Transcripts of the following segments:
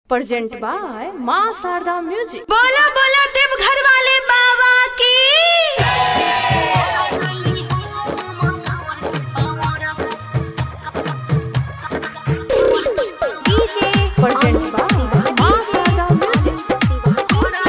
present by Maa Sharda music बोला बोला देवघर वाले बाबा की present by Maa Sharda music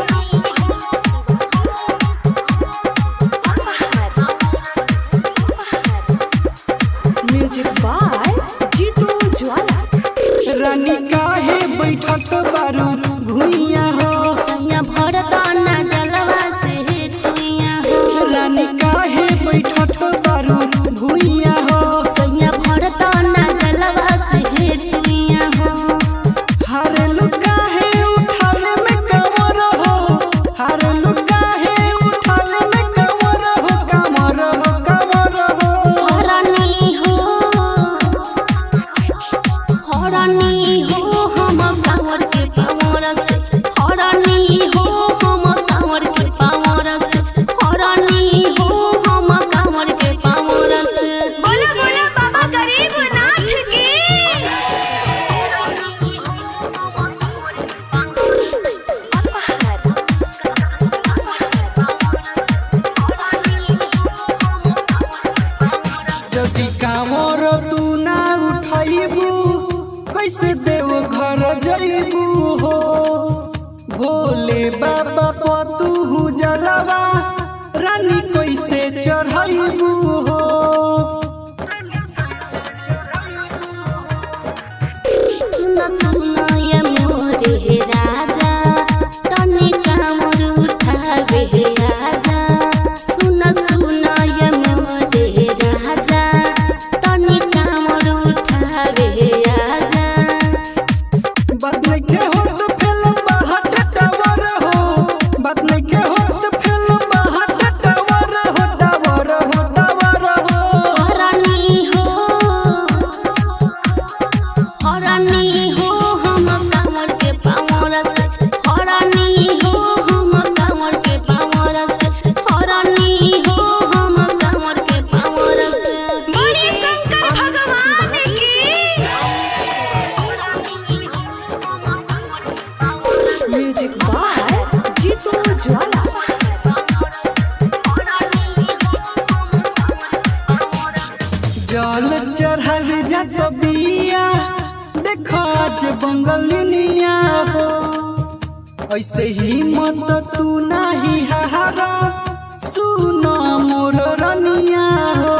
music by Jitu Jwala रानी काहे बैठत बारू भुइया हो सैया भरदाना जलवा से टुइया हो रानी काहे बैठत बारू भुइया हो सैया भरदाना जलवा से टुइया हो हारे लुकाहे उठाले में कमर हो हारे लुकाहे उठाले में कमर हो कमर हो कमर हो हरानी हो हरानी हो हम कांवर के पावर से हरानी हो हम कांवर के पावर से हरानी हो हम कांवर के पावर से बोला बोला बाबा गरीब नाथ की यदि कामर तू ना उठाइबू कैसे देव घर जइबू हो भोले बाबा पतू जलवा रानी कैसे चढ़ाइबू हो सुन सुन ये मोरे राजा तने कामर उठावे आजा सुन सुन ये मोरे राजा तने कामर उठावे आजा बात नहीं के हो तो फिल्म बाहट टावर हो बात नहीं के हो तो फिल्म बाहट टावर हो टावर हो टावर हो हरानी हो हरानी हो हम कांवर के पावर से हरानी हो हम कांवर के पावर से हरानी हो हम कांवर के पावर से बड़ी शंकर भगवान की म्यूजिक बाय जीतू ज्वाला जल चढ़ल जात बिया देख आज बंगलिनिया हो ऐसे ही मत तू नाही हारा सुन मोर रनिया हो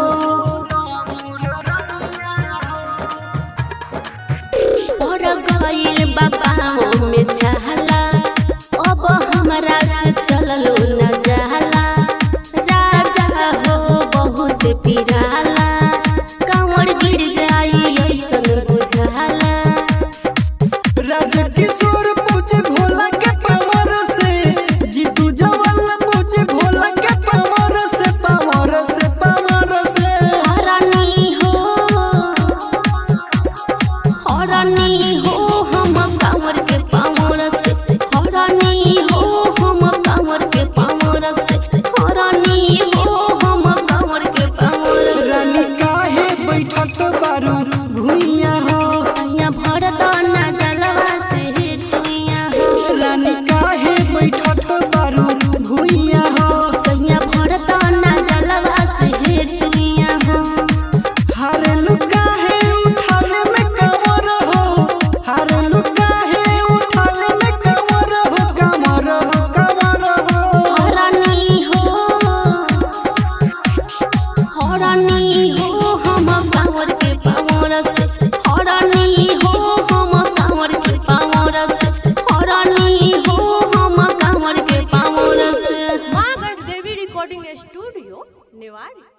और गइल बाबा में चाहला अब हमरा से चललो न जाला राजा हो बहुत पिराला कांवर गिर जाई ऐसन बुझाला राजा किशोर पूछे भोला के पावर से जीतू जवल पूछे भोला के पावर से पावर से पावर से हरानी हो हरानी हो हम कांवर के पावर से हरानी हो हम कांवर के पावर से हरानी हो हम कांवर के पावर से रानी काहे बैठत बारू भुइया हो सैया भरदाना जलवा से टुइया हो रानी काहे बैठत बारू भुइया हो सैया भरदाना जलवा से टुइया हो हारे लुकाहे उठाले में कमर हो हारे लुकाहे उठाले में कमर हो कमर हो कमर हो हरानी हो हरानी हो हम कांवर के पावर से हरानी हो हम कांवर के पावर से हरानी हो हम कांवर के पावर से माँ गढ़ देवी रिकॉर्डिंग स्टूडियो निवाड़ी